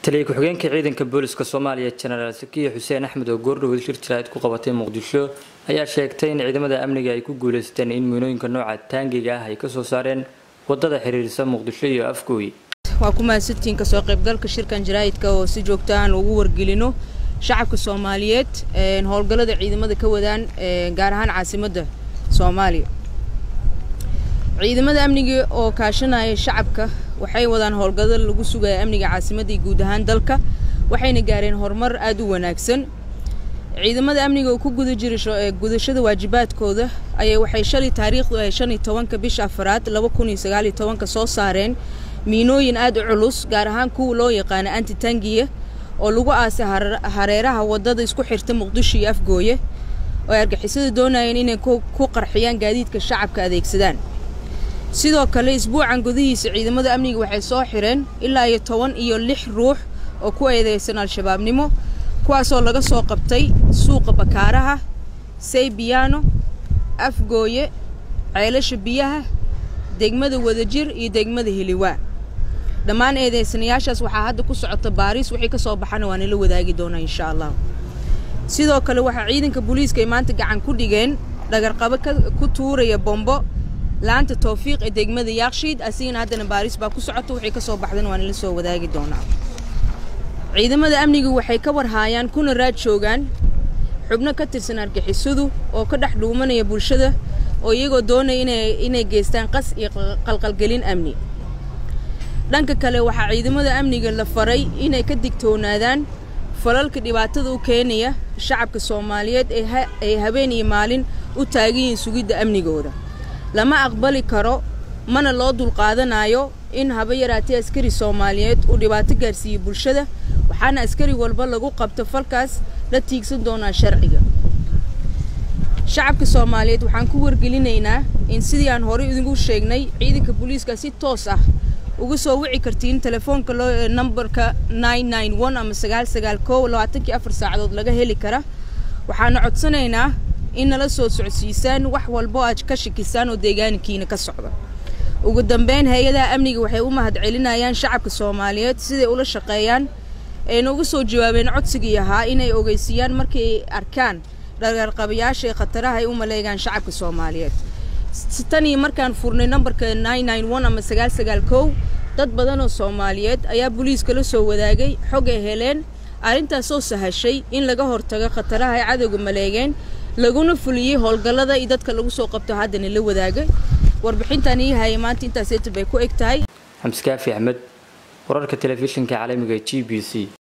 taliya ku-xigeenka ciidanka booliska soomaaliya jenaraal sakiya xuseen axmed oo goordhoweed shir jaraa'id ku qabatay muqdisho ayaa sheegtay in ciidamada amniga ay ku guuleysteen in miinooyinka nooca taangiga ah ay kasoo saareen wadada xiriirisa muqdisho iyo afgooy waa ku mahadsantihiin kasoo qaybgalka shirkan jaraa'idka oo si joogto aan ugu wargelino shacabka soomaaliyeed howlgallada ciidamada ka wadaan gaar ahaan caasimadda soomaaliya ciidamada amniga oo kaashanaya shacabka waxay wadaan howlgallada lagu sugaya amniga caasimadda iyo guud ahaan dalka waxayna gaareen horumar aada u wanaagsan ciidamada amniga oo ku guda jira gudashada waajibaadkooda ayay waxay shalay taariikhdu ay shan iyo tobanka bisha afaraad laba kun iyo sagaal iyo tobanka soo saareen miinooyin aada u culus gaar ahaan kuwa loo yaqaano antitangiya oo lagu aasay hareeraha wadada isku xirta muqdisho iyo afgooye oo ay argixisada doonayeen inay ku qarxiyaan gaadiidka shacabka adeegsadaan sidoo kale isbuucan gudihiisa ciidamada amniga waxay soo xireen ilaa iyo toban iyo lix ruux oo ku eedeysan al-shabaabnimo kuwaasoo laga soo qabtay suuqa bakaaraha saybiyaano afgooye ceelasha biyaha degmada wadajir iyo degmada heliwaa dhammaan eedeysanayaashaas waxaa hadda ku socota baariis wixii ka soo baxana waa nala wadaagi doonaa insha allah sidoo kale waxaa ciidanka booliiska ay maanta gacan ku dhigeen dhagarqabo ku tuuraya bombo laanta towfiiq ee degmada yaakshiid asigana haddana baariis baa ku socota wixii ka soo baxdana waa nala soo wadaagi doonaa ciidamada amnigu waxay ka warhaayaan kuna raad joogaan xubno ka tirsan argixisadu oo ka dhex dhuumanaya bulshada oo iyagoo doonaya inay geystaan qas iyo qalqalgelin amni dhanka kale waxaa ciidamada amniga la faray inay ka digtoonaadaan falalka dhibaatada u keenaya shacabka soomaaliyeed ay habeen iyo maalin u taagan yihiin sugidda amnigooda lama aqbali karo mana loo dulqaadanayo in haba yaraatee askari soomaaliyeed uu dhibaato gaarsiiyo bulshada waxaana askari walba lagu qabto falkaas la tiigsan doonaa sharciga shacabka soomaaliyeed waxaan ku wargelinaynaa in sidii aan horey idinku sheegnay ciidanka booliiska si toos ah uga soo wici kartiin telefoonka loo nambarka nine nine one ama sagaal sagaal kow labaatankii afar saacadood laga heli kara waxaana codsanaynaa in nala soo socodsiisaan wax walbo aad ka shakisaan oo deegaankiina ka socda ugu dambeyn hay-adaha amniga waxay u mahad celinayaan shacabka soomaaliyeed siday ula shaqeeyaan ayna uga soo jawaabeen codsigii ahaa inay ogeysiiyaan markii ay arkaan dhagarqabayaasha ee khataraha ay u maleegaan shacabka soomaaliyeed tan iyo markaan furnay nambarka nine nine one ama sagaal sagaal kow dad badan oo soomaaliyeed ayaa booliiska la soo wadaagay xog ay heleen arrintaasoo sahashay in laga hortago khataraha ay cadowga maleegeen laguna fuliyey howlgallada iyo dadka lagu soo qabto haddana la wadaagay warbixintan ii hayay maanta intaas eeta bay ku eg tahay xamskaafi axmed wararka telefishinka caalamiga g b c